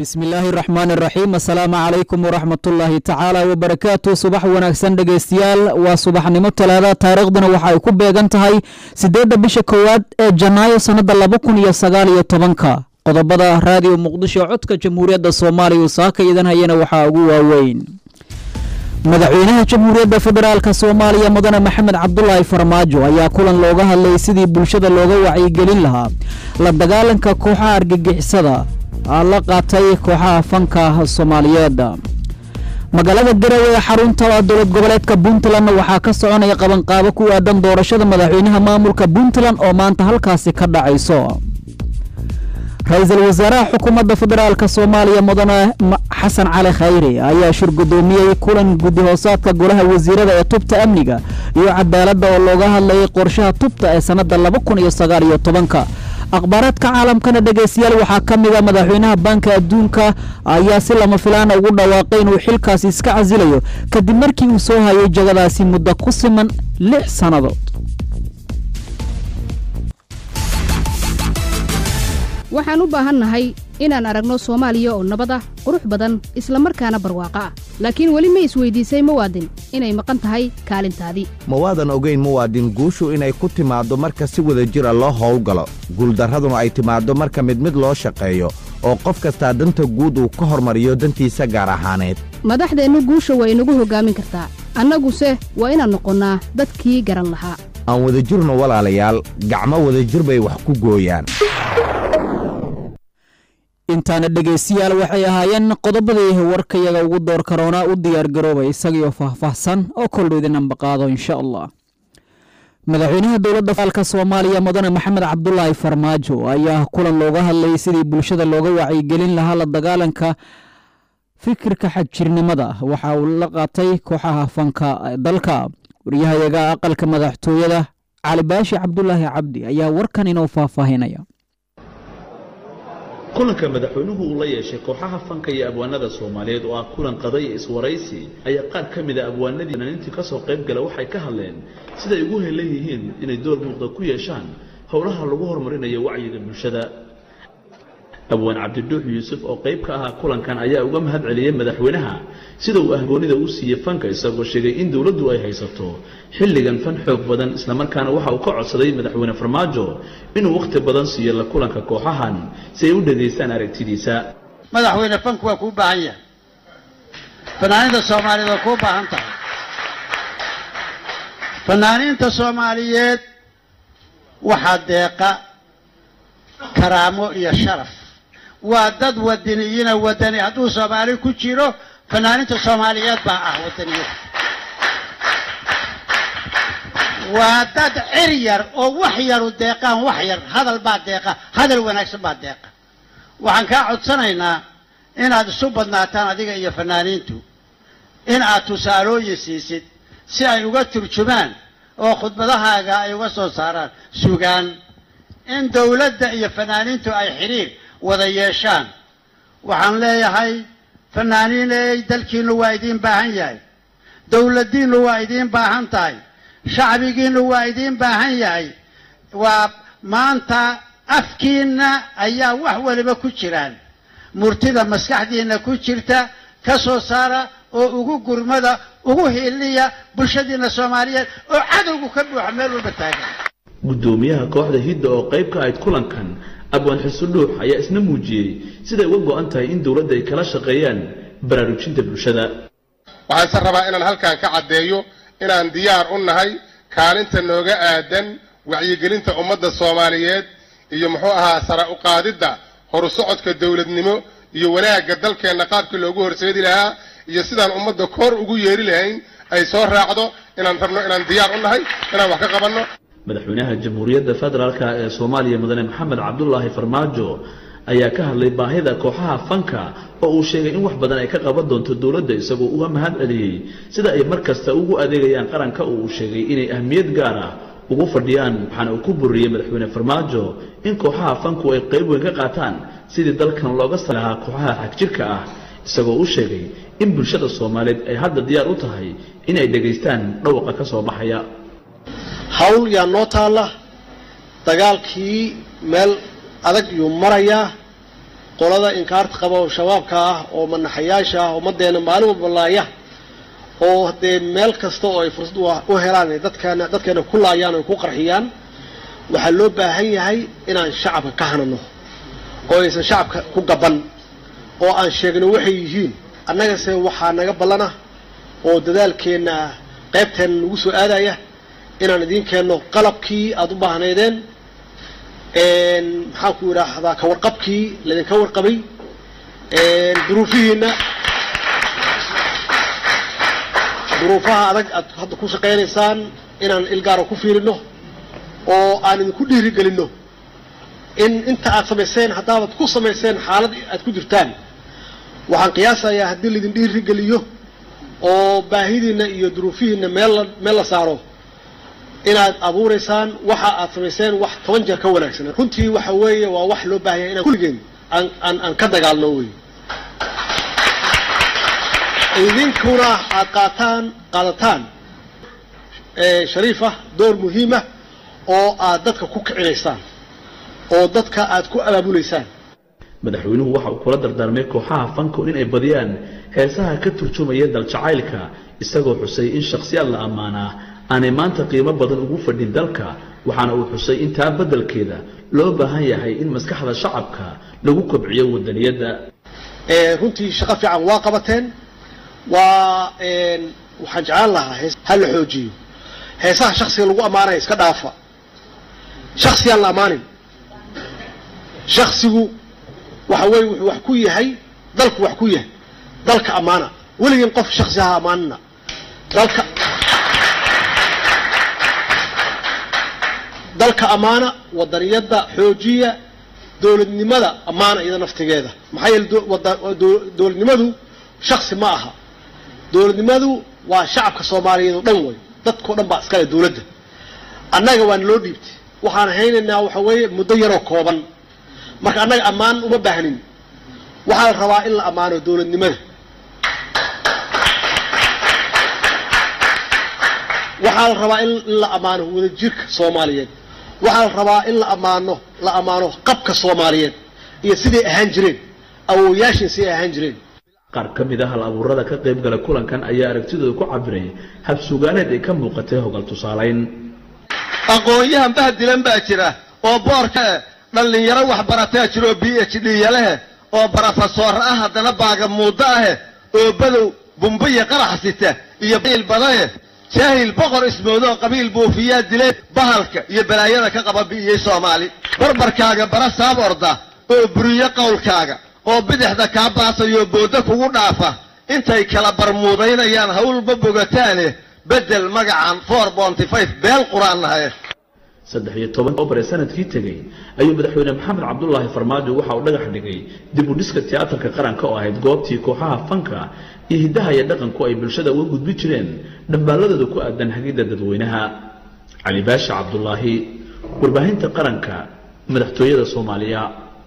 bismi illaahi raxmaan iraxiim assalaamu calaykum waraxmatullaahi tacaala wabarakaatu subax wanaagsan dhegeystayaal waa subaxnimo talaada taariikhduna waxa ay ku beegan tahay siddeedda bisha koowaad ee janaayo sannadda laba kun iyo sagaal iyo tobanka qodobada raadiyo muqdisho codka jamhuuriyadda soomaaliya uu saaka idan hayana waxaa ugu waaweyn madaxweynaha jamhuuriyadda federaalk soomaaliya mudane maxamed cabdulaahi farmaajo ayaa kulan looga hadlay sidii bulshada looga wacyigelin lahaa la dagaalanka kooxaha argagixisada la qaatay kooxaha fanka soomaaliyeed magaalada garowe ee xarunta dowlad goboleedka puntlandna waxaa ka soconaya qabanqaabo ku aadan doorashada madaxweynaha maamulka puntland oo maanta halkaasi ka dhacayso ra-iisul wasaaraha xukuumadda federaalk soomaaliya mudane xasan cali khayre ayaa shir gudoomiyey kulan guddi hoosaadka golaha wasiirada ee tubta amniga iyo cadaaladda oo looga hadlayay qorshaha tubta ee sannadda laba kun iyo sagaal iyo tobanka akhbaaraadka caalamkana dhegeystayaal waxaa ka mid a madaxweynaha baanka adduunka ayaa si lama filaana ugu dhawaaqay inuu xilkaasi iska casilayo kadib markii uu soo hayay jagadaasi muddo ku siman lix sannadood waxaan u baahannahay inaan aragno soomaaliya oo nabad ah qurux badan isla markaana barwaaqo ah laakiin weli ma isweydiisay muwaadin inay maqan tahay kaalintaadii ma waadan ogayn muwaadin guushu inay ku timaaddo marka si wada jira loo howlgalo guuldarraduna ay timaaddo marka mid mid loo shaqeeyo oo qof kastaa danta guud uu ka hormariyo dantiisa gaar ahaaneed madaxdeennu guusha waa inagu hoggaamin kartaa annaguse waa inaan noqonnaa dadkii garan lahaa aan wadajirno walaalayaal gacmo wadajir bay wax ku gooyaan intaana dhegeystayaal waxay ahaayeen qodobadii warkayaga ugu door karoona u diyaar garoobay isagiioo faahfaahsan oo koldhow idin ambaqaado insha allah madaxweynaha dowladda faalka soomaaliya mudane maxamed cabdulaahi farmaajo ayaa kulan looga hadlayay sidii bulshada looga wacyigelin lahaa la dagaalanka fikirka xagjirnimada waxa uu la qaatay kooxaha fanka dalka waryahayaga aqalka madaxtooyada cali baashi cabdulaahi cabdi ayaa warkan inoo faahfaahinaya kulanka madaxweynuhu uu la yeeshay kooxaha fanka iyo abwaanada soomaaliyeed oo ah kulan qaday iswaraysi ayaa qaar ka mida abwaanadii fanaaniintii ka soo qayb gala waxay ka hadleen siday ugu helan yihiin inay door muuqda ku yeeshaan howlaha lagu horumarinayo wacyiga bulshada abwaan cabdiduux yuusuf oo qayb ka ahaa kulankan ayaa uga mahad celiyey madaxweynaha sida uu ahgoonida u siiyey fanka isagoo sheegay in dowladdu ay haysato xilligan fan xoog badan islamarkaana waxa uu ka codsaday madaxweyne farmaajo inuu wakhti badan siiyo la kulanka kooxahan si ay u dhegaystaan aragtidiisa madaxweyne fanku waa kuu baahan yahay fanaaniinta soomaaliyeed waa kuu baahan tahay fanaaniinta soomaaliyeed waxaa deeqa karaamo iyo sharaf waa dad wadaniyiina wadani hadduu soomaali ku jiro fanaaniinta soomaaliyeed baa ah wadaniyad waa dad cir yar oo wax yaru deeqaan wax yar hadal baa deeqa hadal wanaagsan baa deeqa waxaan kaa codsanaynaa inaad isu badnaataan adiga iyo fanaaniintu in aad tusaalooyin siisid si ay uga turjumaan oo khudbadahaaga ay uga soo saaraan sugaan in dowladda iyo fanaaniintu ay xidhiir wada yeeshaan waxaan leeyahay fanaaniiney dalkiinnu waa idiin baahan yahay dowladdiinnu waa idiin baahan tahay shacbigiinnu waa idiin baahan yahay waa maanta afkiinna ayaa wax waliba ku jiraan murtida maskaxdiinna ku jirta ka soo saara oo ugu gurmada ugu hiliya bulshadiinna soomaaliyeed oo cadowgu ka buuxa meel walba taagan guddoomiyaha kooxda hidda oo qayb ka ahayd kulankan abwaan xusudhuux ayaa isna muujiyey siday uga go'an tahay in dowladda ay kala shaqeeyaan baraarujinta bulshada waxaanse rabaa inaan halkan ka caddeeyo inaan diyaar u nahay kaalinta nooga aadan wacyigelinta ummadda soomaaliyeed iyo muxuu ahaa sara u qaadidda horu socodka dowladnimo iyo wanaagga dalkeenna qaabkii loogu horseedi lahaa iyo sidaan ummadda koor ugu yeeri lahayn ay soo raacdo inaan rabno inaan diyaar u nahay inaan wax ka qabanno madaxweynaha jamhuuriyadda federaalk ee soomaaliya mudane maxamed cabdulaahi farmaajo ayaa ka hadlay baahida kooxaha fanka oo uu sheegay in wax badan ay ka qaban doonto dowladda isagoo uga mahad celiyey sida ay mar kasta ugu adeegayaan qaranka oo uu sheegay inay ahmiyad gaar ah ugu fadhiyaan waxaana uu ku buriyey madaxweyne farmaajo in kooxaha fanku ay qayb weyn ka qaataan sidii dalkan looga sari lahaa kooxaha xagjirka ah isagoo u sheegay in bulshada soomaaliyeed ay hadda diyaar u tahay inay dhegaystaan dhawaqa ka soo baxaya hawl yaa noo taalla dagaalkii meel adag yuu marayaa qolada inkaarta qaba oo shabaabka ah oo manaxayaasha ah ummaddeena maalin walba laaya oo dee meel kasta oo ay fursad u helaan ay dadkeena dadkeena ku laayaan oy ku qarxiyaan waxaa loo baahan yahay inaan shacabka ka hanano oo aysan shacabka ku gaban oo aan sheegno waxay yihiin annagase waxaa naga ballana oo dadaalkeenna qaybteenna nagu soo aadaya inaan idiin keenno qalabkii aada u baahnaydeen maxaan ku idhaahdaa ka warqabkii laydinka warqabay duruufihiina duruufaha adag aad hadda ku shaqaynaysaan inaan ilgaara ku fiirino oo aan idinku dhiirigelinno in inta aad samayseen haddaabaad ku samayseen xaalad aad ku jirtaan waxaan qiyaasayaa haddii laydin dhiirigeliyo oo baahidiinna iyo duruufihiinna meel la meel la saaro inaad abuuraysaan waxa aad samayseen wax toban jeer ka wanaagsan runtii waxa weeye waa wax loo baahanya inaan kulligeen aan aan aan ka dagaalno wey idinkuna aad qaataan qaadataan shariifa door muhiima oo aad dadka ku kicinaysaan oo dadka aad ku abaabulaysaan madaxweynuhu waxa uu kula dardaarmay kooxaha fanku in ay badiyaan heesaha ka turjumaya daljacaylka isagoo xusay in shakhsiyaad la ammaanaa aanay maanta qiimo badan ugu fadhin dalka waxaana uu xusay in taa beddelkeeda loo baahan yahay in maskaxda shacabka lagu kobciyo wadaniyadda runtii shaqo fiican waa qabateen waa waxaan jeclaan lahaa hees ha la xoojiyo heesaha shaksiga lagu ammaanaya iska dhaafa shaksiyaan la ammaanin shaksigu waxa weeye wuxuu wax ku yahay dalku wax ku yahay dalka ammaana weligeen qof shaksi ha ammaanina dalka dalka ammaana wadaniyadda xoojiya dowladnimada ammaana iyada naftigeeda maxaa yeele dowladnimadu shaksi ma aha dowladnimadu waa shacabka soomaaliyeed oo dhan wey dadkao dhan baa iskale dowladda annaga waan loo dhiibtay waxaan haynaynaa waxa weeye muddo yaroo kooban marka annaga ammaan uma baahnin waxaa la rabaa in la ammaano dowladnimada waxaa la rabaa in la ammaano wadajirka soomaaliyeed waxaa la rabaa in la ammaano la ammaano qabka soomaaliyeed iyo siday ahaan jireen awooyaashin siday ahaan jireen qaar ka mid a hal abuurada ka qayb gala kulankan ayaa aragtidooda ku cabiray habsugaaneed ay ka muuqatay hogal tusaalayn aqoon-yahan bahdilan baa jira oo boorka dhallinyaro waxbarataa jira oo b h d yalehe oo barofesoor ah haddana baaga muuddo ahe oo badow bumbiya qarax sita iyo il badaye jaahil boqor ismoodoo qabiil buufiyaa dilay bahalka iyo balaayada ka qaba bi'iyey soomaali barbarkaaga bara saab orda oo buriyo qowlkaaga oo bidixda kaa baasayoo boodda kugu dhaafa intay kala barmuudaynayaan hawlba bogataane beddel magacan for bonty five beel qur-aannahaye saddex iyo toban obar ee sanadkii tegey ayuu madaxweyne maxamed cabdulaahi farmaajo waxa uu dhagax dhigay dib u dhiska tiyaatarka qaranka oo ahayd goobtii kooxaha fanka iyo hiddaha iyo dhaqanku ay bulshada uga gudbi jireen dhambaaladooda ku aadan hagidda dadweynaha cali baasha cabdulaahi warbaahinta qaranka madaxtooyada soomaaliya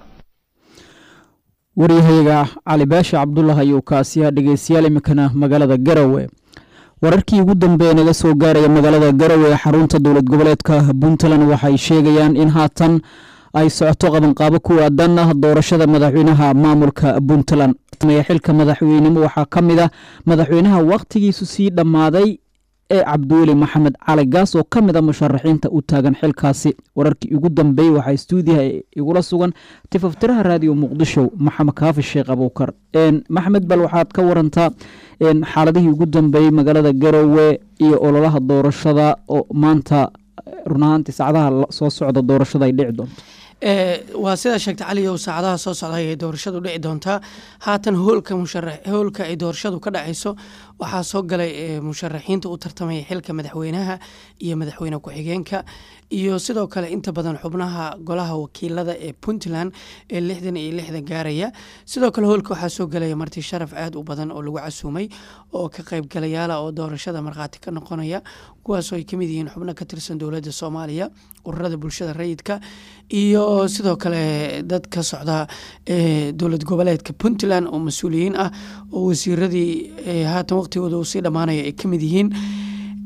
waryahayaga cali baasha cabdullah ayuu kaasiyaa dhegeystayaal iminkana magaalada garowe wararkii ugu dambeeye naga soo gaaraya magaalada garowe ee xarunta dowlad goboleedka puntland waxay sheegayaan in haatan ay socoto qabanqaabo ku aadan doorashada madaxweynaha maamulka puntland xilka madaxweynimo waxaa ka mid a madaxweynaha wakhtigiisu sii dhammaaday ee cabdiweli maxamed cali gaas oo ka mid a musharaxiinta u taagan xilkaasi wararkii ugu dambeeyey waxaa stuudiyaha igula sugan tifaftiraha raadiyo muqdisho maxamed kaafi sheekh abuukar maxmed bal waxaad ka warantaa xaaladihii ugu dambeeyey magaalada garowe iyo ololaha doorashada oo maanta run ahaantii saacadaha soo socda doorashada ay dhici doonto waa sidaa sheegta cali ow saacadaha soo socda ayay doorashadu dhici doontaa haatan hoolka musharax hoolka ay doorashadu ka dhacayso waxaa soo galay musharaxiinta u tartamaya xilka madaxweynaha iyo madaxweyne ku-xigeenka iyo sidoo kale inta badan xubnaha golaha wakiilada ee puntland ee lixdan iyo lixdan gaaraya sidoo kale hoolka waxaa soo galaya marti sharaf aada u badan oo lagu casuumay oo ka qaybgalayaala oo doorashada markhaati ka noqonaya kuwaasoo ay kamid yihiin xubno ka tirsan dowladda soomaaliya ururada bulshada rayidka iyo sidoo kale dad ka socda dowlad goboleedka puntland oo mas-uuliyiin ah oo wasiiradii haatan waqtigooda uu sii dhammaanaya ay kamid yihiin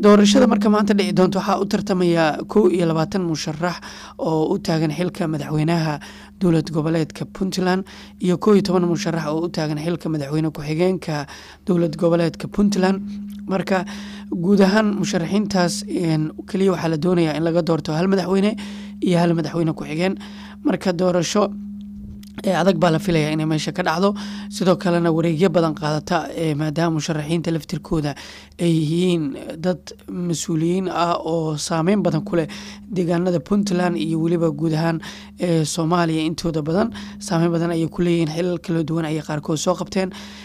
doorashada marka maanta dhici doonto waxaa u tartamaya kow iyo labaatan musharax oo u taagan xilka madaxweynaha dowlad goboleedka puntland iyo kow iyo toban musharax oo u taagan xilka madaxweyne ku-xigeenka dowlad goboleedka puntland marka guud ahaan musharaxiintaas keliya waxaa la doonayaa in laga doorto hal madaxweyne iyo hal madaxweyne ku-xigeen marka doorasho ee adag baa la filaya inay meesha ka dhacdo sidoo kalena wareegyo badan qaadata maadaama musharaxiinta laftirkooda ay yihiin dad mas-uuliyiin ah oo saameyn badan ku leh deegaanada puntland iyo weliba guud ahaan soomaaliya intooda badan saameyn badan ayay ku leeyihiin xilal kala duwan ayay qaarkood soo qabteen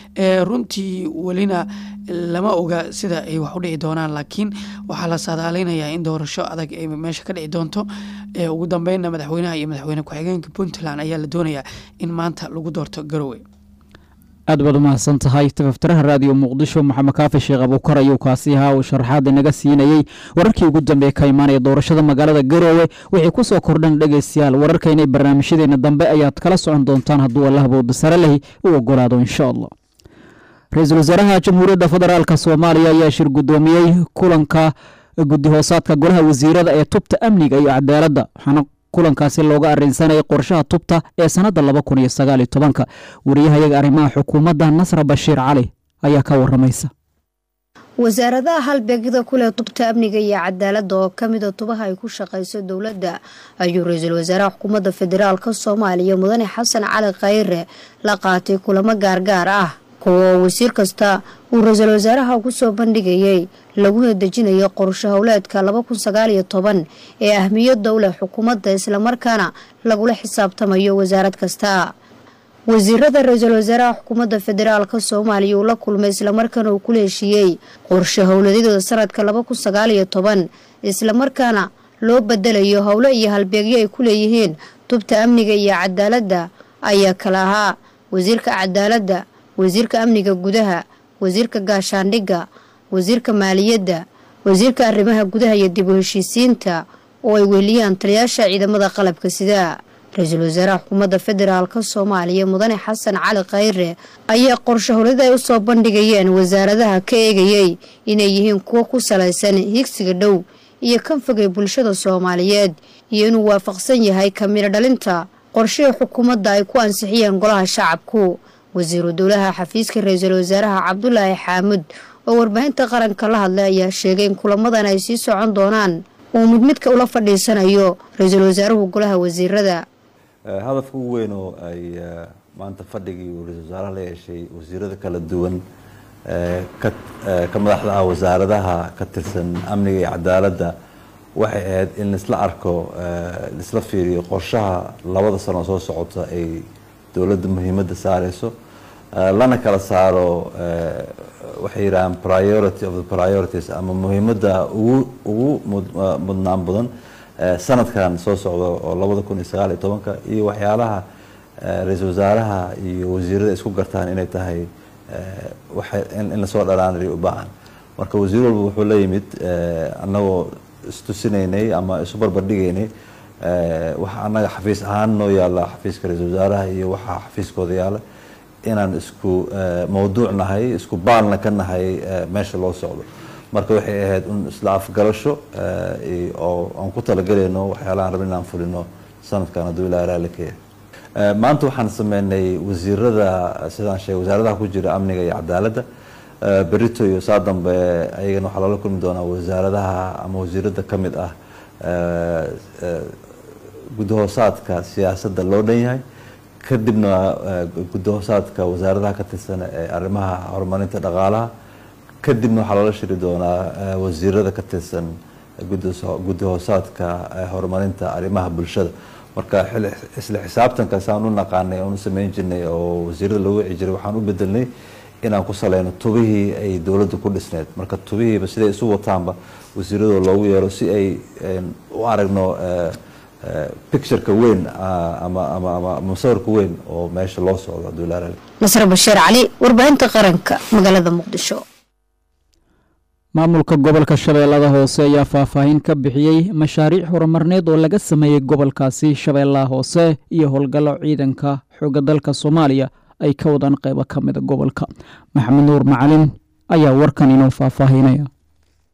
runtii welina lama oga sida ay wax u dhici doonaan laakiin waxaa la saadaaleynayaa in doorasho adag ay meesha ka dhici doonto ugu dambeynna madaxweynaha iyo madaxweyne ku-xigeenka puntland ayaa la doonayaa in maanta lagu doorto garowe aad baad umahadsan tahay tafaftiraha raadiyo muqdisho maxamed kaafi sheekh abuukar ayuu kaasi ahaa uu sharaxaada naga siinayey wararkii ugu dambeeye ka imaanaya doorashada magaalada garoowe wixii ku soo kordhan dhegeystayaal wararkaynay barnaamijyadeena dambe ayaad kala socon doontaan hadduu allah bowda sare lehi u ogolaado insha allah ra-iisul wasaaraha jamhuuriyadda federaalk soomaaliya ayaa shir guddoomiyey kulanka guddi hoosaadka golaha wasiirada ee tubta amniga iyo cadaaladda waxaana kulankaasi looga arinsanayay qorshaha tubta ee sannadda laba kun iyo sagaal iyo tobanka wariyahayaga arrimaha xukuumadda nasra bashiir cali ayaa ka waramaysa wasaaradaha halbeegyada kuleh tubta amniga iyo cadaaladda oo ka mida tubaha ay ku shaqayso dowladda ayuu ra-iisul wasaaraha xukuumadda federaalka soomaaliya mudane xasan cali khayre la qaatay kulamo gaargaar ah kuwa oo wasiir kasta uu ra-iisul wasaaraha ku soo bandhigayay laguna dejinayo qorsho howleedka laba kun sagaal iyo toban ee ahmiyadda u leh xukuumadda islamarkaana lagula xisaabtamayo wasaarad kasta wasiirada ra-iisul wasaaraha xukuumadda federaalka soomaaliya uu la kulmay islamarkaana uu kula heshiiyey qorsho howladyadooda sanadka laba kun sagaal iyo toban islamarkaana loo bedelayo howlo iyo halbeegyo ay ku leeyihiin tubta amniga iyo cadaaladda ayaa kala ahaa wasiirka cadaaladda wasiirka amniga gudaha wasiirka gaashaandhigga wasiirka maaliyadda wasiirka arrimaha gudaha iyo dib u heshiisiinta oo ay weeliyaan taliyaasha ciidamada qalabka sida ra-iisul wasaaraha xukuumadda federaalka soomaaliya mudane xasan cali khayre ayaa qorsho howlada ay usoo bandhigayeen wasaaradaha ka eegayey inay yihiin kuwo ku salaysan higsiga dhow iyo kan fogay bulshada soomaaliyeed iyo inuu waafaqsan yahay kamiro dhalinta qorshihii xukuumadda ay ku ansixiyeen golaha shacabku wasiiru dowlaha xafiiska ra-iisul wasaaraha cabdulaahi xaamud oo warbaahinta qaranka la hadlay ayaa sheegay in kulamadan ay sii socon doonaan uu mid midka ula fadhiisanayo ra-iisul wasaaruhu golaha wasiirada hadafka ugu weyn oo ay maanta fadhigii uu ra-isul wasaaraha la yeeshay wasiirada kala duwan ka madaxda ah wasaaradaha ka tirsan amniga iyo cadaaladda waxay ahayd in laisla arko laisla fiiriyo qorshaha labada sano soo socota ay dowladda muhiimadda saareyso lana kala saaro waxay yidhahaan priority of the priorities ama muhiimadda ugu ugu mudnaan badan sanadkan soo socda oo labada kun iyo sagaal iyo tobanka iyo waxyaalaha ra-iisul wasaaraha iyo wasiirada isku gartaan inay tahay in lasoo dhalaanariyo u baahan marka wasiir walba wuxuu la yimid annagoo istusinaynay ama isu barbardhigaynay waxa annaga xafiis ahaan noo yaalla xafiiska ra-iisul wasaaraha iyo waxaa xafiiskooda yaalla inaan isku mawduuc nahay isku baalna ka nahay meesha loo socdo marka waxay ahayd un isla afgalasho oo aan ku talagelayno waxyaalahaan rabin inaan fulino sanadkan hadduu ilaa raali ka yahay maanta waxaan sameynay wasiirada sidaan sheegay wasaaradaha ku jira amniga iyo cadaaladda berito iyo saa dambe ayagana waxaa loola kulmi doonaa wasaaradaha ama wasiirada ka mid ah guddahoosaadka siyaasadda loo dhan yahay kadibna guddahoosaadka wasaaradaha ka tirsan ee arrimaha horumarinta dhaqaalaha kadibna waxaa loola shiri doonaa wasiirada ka tirsan guddahoosaadka horumarinta arrimaha bulshada marka isla xisaabtanka saan u naqaanay oon u sameyn jirnay oo wasiirada loo wici jiray waxaan u bedelnay inaan ku saleyno tubihii ay dowladda ku dhisneyd marka tubihiiba siday isu wataanba wasiiradoo loogu yeero si ay u aragno pictureka weyn ama musawirka weyn oo meesha loo socdo hadduu ilaa nasre bashiir cali warbaahinta qaranka magaalada muqdisho maamulka gobolka shabeellada hoose ayaa faahfaahin ka bixiyey mashaariic horumarneed oo laga sameeyey gobolkaasi shabeellaha hoose iyo howlgallo ciidanka xooga dalka soomaaliya ay ka wadaan qeybo ka mida gobolka maxamed nuur macalin ayaa warkan inoo faahfaahinaya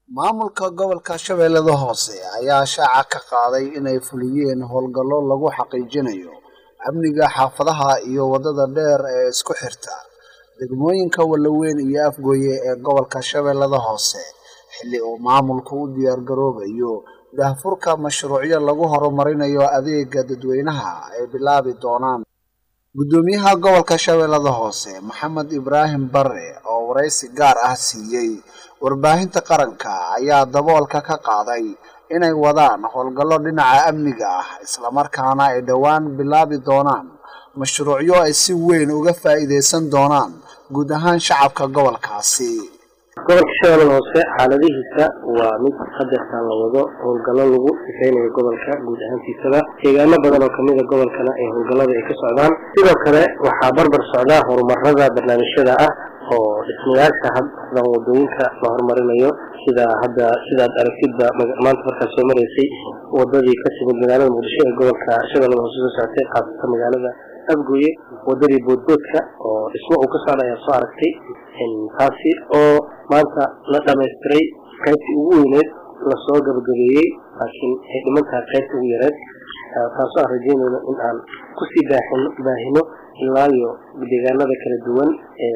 maamulka gobolka shabeellada hoose ayaa shaaca ka qaaday inay fuliyeen howlgallo lagu xaqiijinayo amniga xaafadaha iyo waddada dheer ee isku xirta degmooyinka wallaweyn iyo afgooye ee gobolka shabeellada hoose xilli uu maamulku u diyaargaroobayo daahfurka mashruucyo lagu horumarinayo adeega dadweynaha ay bilaabi doonaan guddoomiyaha gobolka shabeellada hoose maxamed ibraahim bare oo waraysi gaar ah siiyey warbaahinta qaranka ayaa daboolka ka qaaday inay wadaan howlgallo dhinaca amniga ah islamarkaana ay dhowaan bilaabi doonaan mashruucyo ay si weyn uga faa'iidaysan doonaan guud ahaan shacabka gobolkaasi gobolka shabeellada hoose xaaladihiisa waa mid hadeertaan la wado howlgallo lagu sifeynayo gobolka guud ahaantiisaba deegaano badan oo kamida gobolkana ee howlgallada ay ka socdaan sidoo kale waxaa barbar socdaa horumarada barnaamijyada ah oo dhismayaasha haddan wadooyinka la horumarinayo sida hadda sidaad aragtidba maanta markaad soo maraysay wadadii ka timid magaalada muqdisho ee gobolka shabeellada hoose soo socotay qaasata magaalada afgooye wadadii boodboodka oo dhismo uu ka socda ayaa soo aragtay taasi oo maanta la dhamaystiray qaybtii ugu weyneed lasoo gabagabeeyey laakiin ay dhiman tahay qaybta ugu yareed taasoo aan rajeynayno in aan kusii baaxino baahino ilaayo deegaanada kala duwan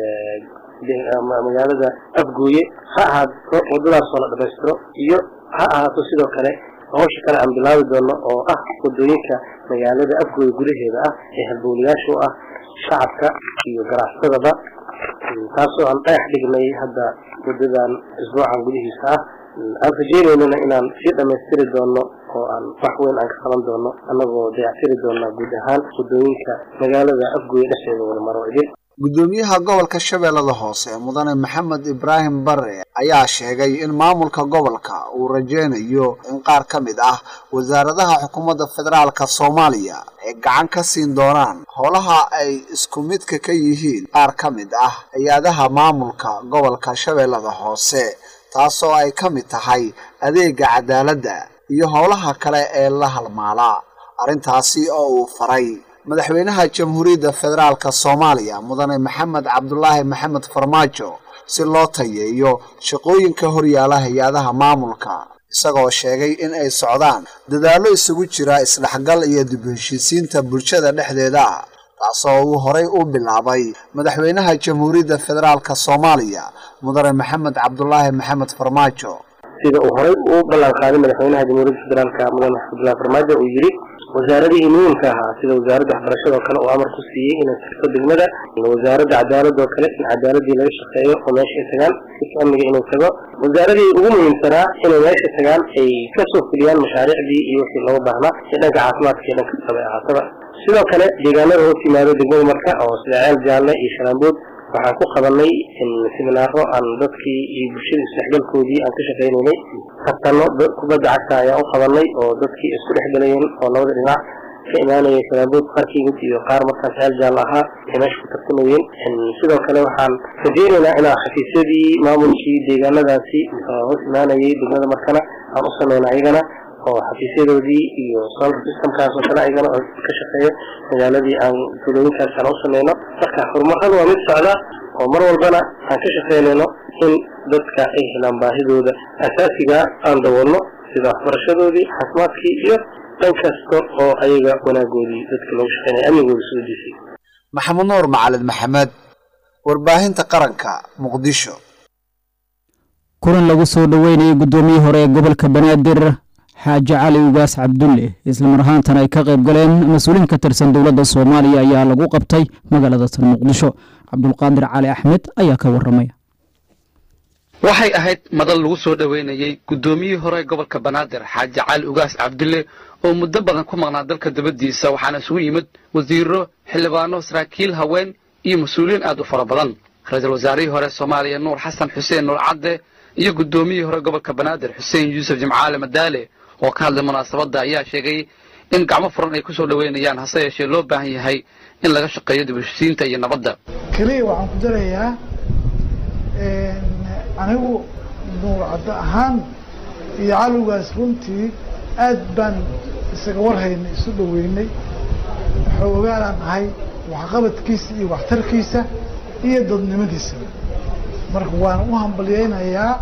magaalada afgooye ha ahaato wadadaasoo la dhamaystiro iyo ha ahaato sidoo kale hawsha kale aan bilaabi doono oo ah wadooyinka magaalada afgooye gudaheeda ah ee halbowlayaasha u ah shacabka iyo ganacsadaba taasoo aan dhagax dhignay hadda wadadan isbuucan gudihiisa ah aan rajeynaynana inaan sii dhamaystiri doono oo aan wax weyn aan ka qaban doono annagoo dayactiri doona guud ahaan wadooyinka magaalada afgooye dhexdeeda wada maro idin guddoomiyaha gobolka shabeellada hoose mudane maxamed ibraahim bare ayaa sheegay in maamulka gobolka uu rajeynayo in qaar ka mid ah wasaaradaha xukuumadda federaalka soomaaliya ay gacan ka siin doonaan howlaha ay isku midka ka yihiin qaar ka mid ah hay-adaha maamulka gobolka shabeellada hoose taasoo ay ka mid tahay adeega cadaaladda iyo howlaha kale ee la halmaala arrintaasi oo uu faray madaxweynaha jamhuuriyadda federaalka soomaaliya mudane maxamed cabdulaahi maxamed farmaajo si loo tayeeyo shaqooyinka horyaala hay-adaha maamulka isagoo sheegay in ay socdaan dadaallo isugu jira isdhexgal iyo dib heshiisiinta bulshada dhexdeeda ah taasoo uu horay u bilaabay madaxweynaha jamhuuriyadda federaalka soomaaliya mudane maxamed cabdulaahi maxamed farmaajo sida uu horay u ballan qaaday madaxweynaha jamhuuriyadda federaalka mudane cabdulaahi farmaajo uu yidhi wasaaradihii muhiimka ahaa sida wasaaradda waxbarashada oo kale uu amar ku siiyey inay tagto degmada wasaaradda cadaaladda oo kale in cadaaladii laga shaqeeyo oo meesha ay tagaan dadka amniga inuu tago wasaaradii ugu muhiimsanaa inay meesha tagaan ay kasoo fuliyaan mashaariicdii iyo wixii looga baahnaa ee dhanka caafimaadka iyo dhanka kastaba ahaataba sidoo kale deegaanada hoos yimaado degmada marka oo sida ceel jaalle iyo shalaambood waxaan ku qabanay siminaaro aan dadkii iyo bulshada isdhexgalkoodii aan ka shaqaynaynay tartano kubadda cagta ayaan u qabanay oo dadkii isku dhexgalayeen oo labada dhinac ka imaanayay shalaambood qaar ka yimid iyo qaar markaas ceel jaal ahaa ay meesha ku tartamayeen sidoo kale waxaan rajeynaynaa inaa xafiisyadii maamulkii deegaanadaasi hoos imaanayay degmada markana aan u sameyna ayagana oo xafiisyadoodii iyo solar systemkaas oo kale ayagana oo ka shaqeeya magaaladii aan tulooyinkaas aan u sameyno marka horumaradu waa mid socda oo mar walbana aan ka shaqeynayno in dadka ay helaan baahidooda asaasiga aan daboolno sida waxbarashadoodii caafimaadkii iyo dhan kasta oo ayaga wanaagoodii dadka loogu shaqeynaya amnigooda soo disay maxamed nuur macalin maxamed warbaahinta qaranka muqdisho kulan lagu soo dhoweynayay guddoomiyihii hore ee gobolka banaadir xaaji cali ugaas cabdulle islamar ahaantana ay ka qayb galeen mas-uuliin ka tirsan dowladda soomaaliya ayaa lagu qabtay magaalada tan muqdisho cabdulqaadir cali axmed ayaa ka waramaya waxay ahayd madal lagu soo dhoweynayey guddoomiyihii hore ee gobolka banaadir xaaji cali ugaas cabdulle oo muddo badan ku maqnaa dalka dabaddiisa waxaana isugu yimid wasiiro xildhibaano saraakiil haween iyo mas-uuliyiin aad u fara badan ra-iisul wasaarihii hore soomaaliya nuur xasan xuseen nuur cadde iyo guddoomiyihii hore gobolka banaadir xuseen yuusuf jimcaale madaale oo ka hadlay munaasabadda ayaa sheegay in gacmo furan ay ku soo dhoweynayaan hase yeeshee loo baahan yahay in laga shaqeeyo dibheshiisiinta iyo nabadda keliya waxaan ku darayaa anigu nuur caddo ahaan iyo caligaas runtii aad baan isaga warhaynay isu dhoweynay xoogaanaan ahay waxqabadkiisa iyo waxtarkiisa iyo dadnimadiisaba marka waan u hambalyaynayaa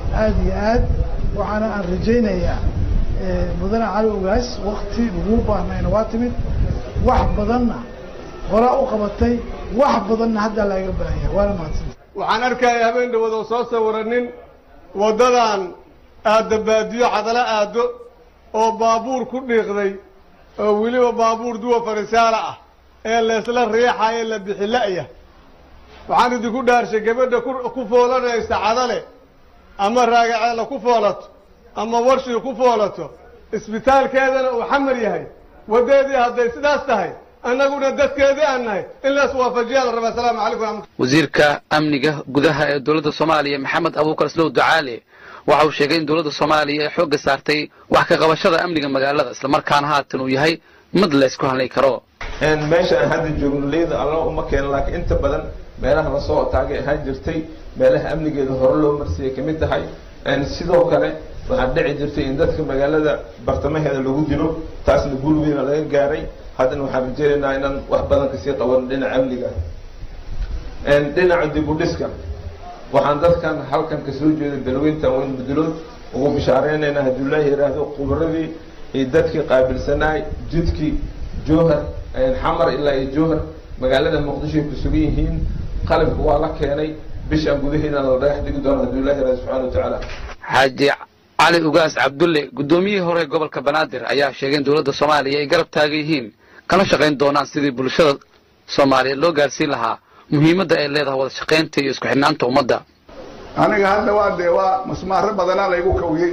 aada iyo aad waxaana aan rajaynayaa mudane cali ogaas wakti lagu baahnayna waa timid wax badanna horaa u qabatay wax badanna haddaa laaga baahanya waana mahadsan waxaan arkaya habeen dhawood oo soo sawiranin waddadan aadda baadiyo cadalo aaddo oo baabuur ku dhiiqday oo weliba baabuur duwa farisaala ah ee laysla riixayo la bixila'ya waxaan idinku dhaarshay gabadha ku foolanaysa cadale ama raagaceela ku foolato ama warshii ku foolato isbitaalkeedana uu xamar yahay waddeedii hadday sidaas tahay annaguna dadkeedii aan nahay in lays waafajiyaa la rabaa asalaamu calaykum raxmat wasiirka amniga gudaha ee dowladda soomaaliya maxamed abuukar islow ducaale waxa uu sheegay in dowladda soomaaliya ay xoogga saartay wax ka qabashada amniga magaalada islamarkaana haatan uu yahay mid laysku hadlay karo meesha aan hadda joogno leyda alla uma keeno laakiin inta badan meelaha lasoo taagay ahaan jirtay meelaha amnigeeda hore loo marsiyay ka mid tahay sidoo kale waxaa dhici jirtay in dadka magaalada bartamaheeda lagu dilo taasna guul weyna laga gaaray haddana waxaan rajeynaynaa inaan wax badan kasii qaban dhinaca amniga dhinaca dib u dhiska waxaan dadkan halkan kasoo jeeda dalweyntan weyn bedelood ugu bishaareynayna hadduu ilaahi yidhaahdo khubradii iyo dadkii qaabilsanaay jidkii jowhar xamar ilaa iyo jowhar magaalada muqdisho ay ku sugan yihiin qalabka waa la keenay bishaan gudaheedana la dhagax dhigi doono hadduu ilahi yidhahdo subxana wa tacaala xaaji cali ugaas cabdulle guddoomiyihii hore gobolka banaadir ayaa sheegay in dowladda soomaaliya ay garab taagan yihiin kana shaqayn doonaan sidii bulshada soomaaliyeed loo gaarsiin lahaa muhiimadda ay leedahay wada shaqaynta iyo isku xidhnaanta ummadda aniga hadda waa dee waa masmaaro badanaa laygu kawiyey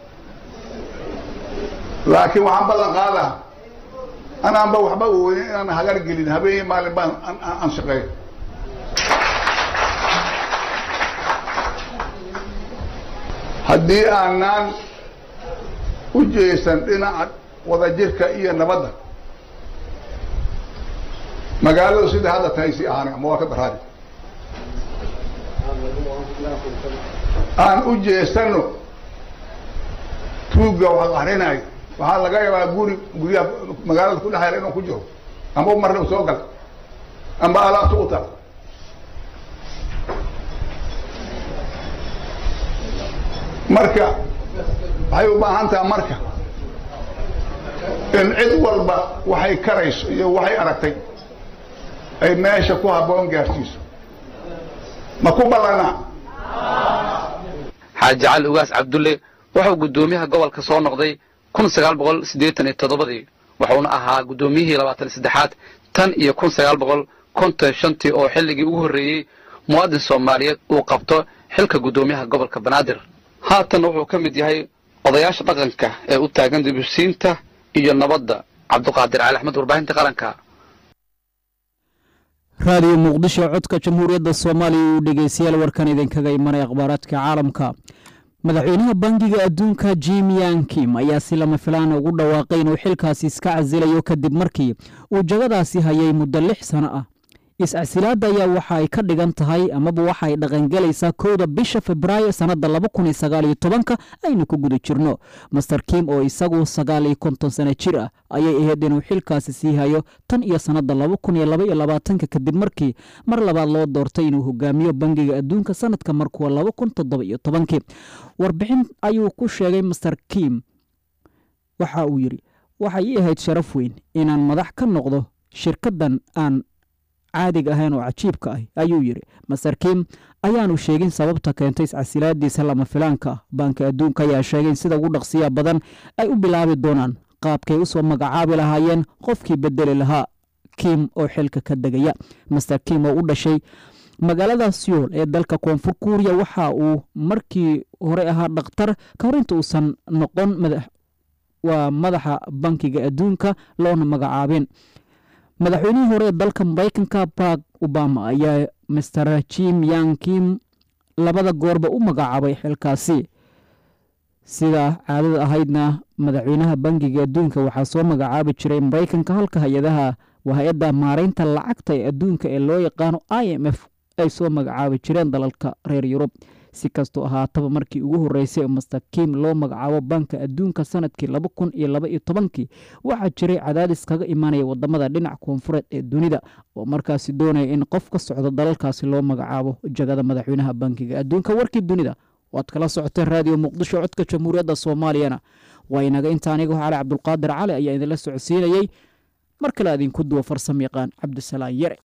laakiin waxaan ballan qaadaa anaanba waxba oonin inaan hagar gelin habeenii maalin baan aan shaqeeyo haddii aanaan u jeesan dhinaca wadajirka iyo nabadda magaaladu sida hadda tahay sii ahaanay ama waa ka daraadi aan u jeesano tuugga wax akrinayo waxaa laga yaabaa guri guryaha magaalada ku dhexeela inuu ku jiro ama marna u soo gala amba alaabta u taal marka waxay u baahan taha marka in cid walba waxay karayso iyo waxay aragtay ay meesha ku habboon gaarsiiso ma ku ballanaa xaaji cali ugaas cabdulle wuxuu guddoomiyaha gobolka soo noqday kun sagaal boqol siddeetan iyo toddobadii wuxuuna ahaa guddoomiyihii labaatan iyo saddexaad tan iyo kun sagaal boqol konton shantii oo xilligii ugu horreeyey muwaadin soomaaliyeed uu qabto xilka guddoomiyaha gobolka banaadir haatan wuxuu ka mid yahay odayaasha dhaqanka ee u taagan dibisiinta iyo nabadda cabduqaadir cali axmed warbaahinta qaranka raadiyo muqdisho codka jamhuuriyadda soomaaliya uu dhegeystayaal warkan idinkaga imanay akhbaaraadka caalamka madaxweynaha bangiga adduunka jim yankim ayaa si lama filaan ugu dhawaaqay inuu xilkaasi iska casilayo kadib markii uu jagadaasi hayay muddo lix sano ah is-casilaadda ayaa waxa ay ka dhigan tahay amaba waxa ay dhaqangelaysaa kowda bisha februaayo sannadda laba kun iyo sagaal iyo tobanka aynu ku guda jirno master kim oo isagu sagaal iyo konton sano jir ah ayay ahayd inuu xilkaasi sii hayo tan iyo sannadda laba kun iyo laba iyo labaatanka kadib markii mar labaad loo doortay inuu hogaamiyo bangiga adduunka sanadka markuwa laba kun toddoba iyo tobankii warbixin ayuu ku sheegay master kim waxa uu yidhi waxay ii ahayd sharaf weyn inaan madax ka noqdo shirkaddan aan caadiga ahayn oo cajiibka ah ayuu yidhi master kim ayaanu sheegin sababta keentay iscasilaadiisa lama filaanka ah baanka adduunka ayaa sheegay in sida ugu dhaqsiya badan ay u bilaabi doonaan qaabkay usoo magacaabi lahaayeen qofkii bedeli lahaa kim oo xilka ka degaya master kim oo u dhashay magaalada seoul ee dalka koonfur kuuriya waxa uu markii hore ahaa dhakhtar ka hor inta uusan noqon madax waa madaxa bankiga adduunka loona magacaabin madaxweynihii hore ee dalka maraykanka barag obama ayaa master jim yang kim labada goorba u magacaabay xilkaasi sida caadada ahaydna madaxweynaha bangiga adduunka waxaa soo magacaabi jiray maraykanka halka hay-adaha waa hay-adda maareynta lacagta ee adduunka ee loo yaqaano i m f ay soo magacaabi jireen dalalka reer yurub si kastoo ahaataba markii ugu horreysay master kim loo magacaabo banka adduunka sanadkii laba kun iyo laba iyo tobankii waxaa jiray cadaadis kaga imaanaya wadamada dhinac koonfureed ee dunida oo markaasi doonaya in qof ka socdo dalalkaasi loo magacaabo jagada madaxweynaha bankiga adduunka warkii dunida waad kala socoteen raadiyo muqdisho codka jamhuuriyadda soomaaliyana waa inaga inta aniga cali cabdulqaadir cali ayaa idinla socodsiinayey mar kale adinku duwa farsamo yaqaan cabdisalaan yare